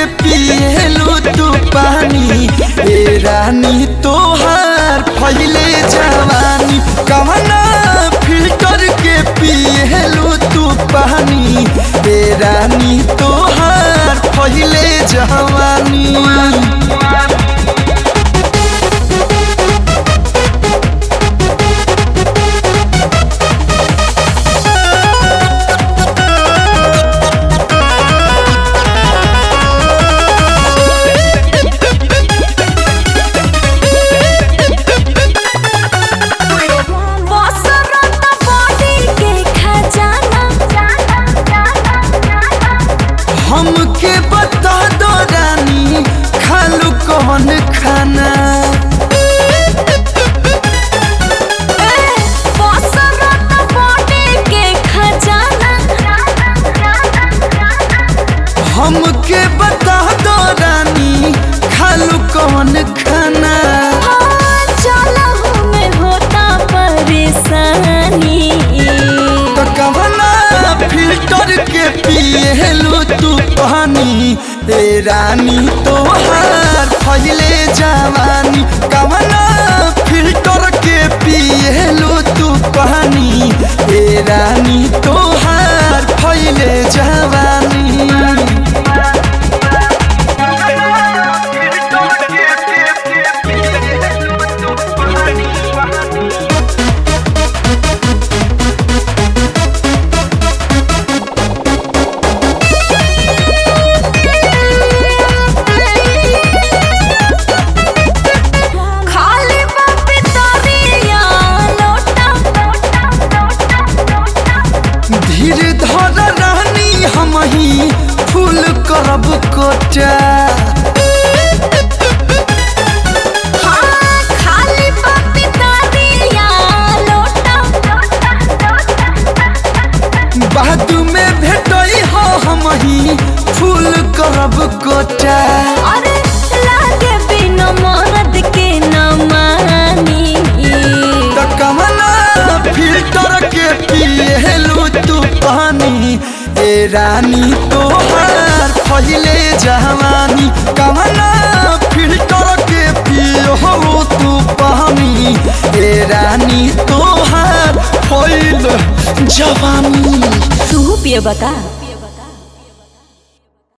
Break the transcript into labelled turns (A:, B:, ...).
A: पिएलू तू पानी ए रानी तोहार फैले जवानी कवना फिल्टर के पिएलू तू पानी ए रानी तोहार फैले जवानी
B: बसरत बॉडी के खजाना
A: हमके बता दो रानी खालू कौन खाना
B: ए, बसरत बॉडी के खजाना
A: हमके बता दो रानी खालू कौन खाना
B: हाँ, चलहु में होता परेशानी
A: तो कवना फिल्टर के पिएलू तू पानी ए रानी तोहार फैले जवानी कवना फिल्टर के पिएलू तू पानी ए रानी तोहार फैले जवानी
B: खाली बापी तरिया लोटा
A: धीर धर रानी हम ही फूल करब कोटा
B: हाँ, खाली बापी तरिया लोटा
A: बाद में भेटई हो हम ही फूल करब कोटा
B: अरे लागे बिना मरद के न मानी
A: तो कमला फिल्टर के पिएलू तू पानी ए रानी तोहार फैले जवानी कमला फिल्टर के पियो तू पानी ए रानी तोहार फैल जवानी
B: तू पिए बता